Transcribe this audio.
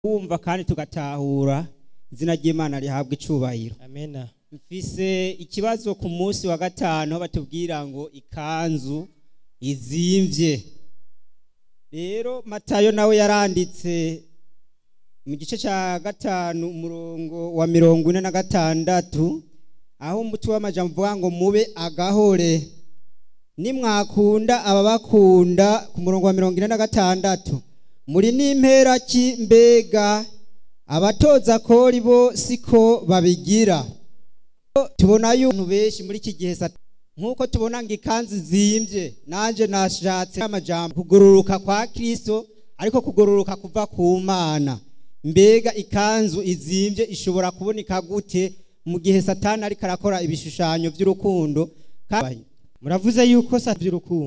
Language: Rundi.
kumva kandi tugatahura izina ry'imana rihabwa icubahiro amena mfise ikibazo ku munsi wa gatanu aho batubwira ngo ikanzu izimvye rero matayo nawe yaranditse mu gice cya gatanu umurongo wa mirongo ine na gatandatu aho umuti w'amajambo uvuga ngo mube agahore nimwakunda ababakunda ku murongo wa mirongo ine na gatandatu muri n'impera ki mbega abatoza kori bo siko babigira tubona y'umuntu benshi muri iki gihe sata nk'uko tubona ngo ikanzu zimbye nanjye nashatse amajambo kugororoka kwa kirisito ariko kugororoka kuva ku mana mbega ikanzu izimbye ishobora kuboneka gute mu gihe satani ariko arakora ibishushanyo by'urukundo muravuze yuko sa by'urukundo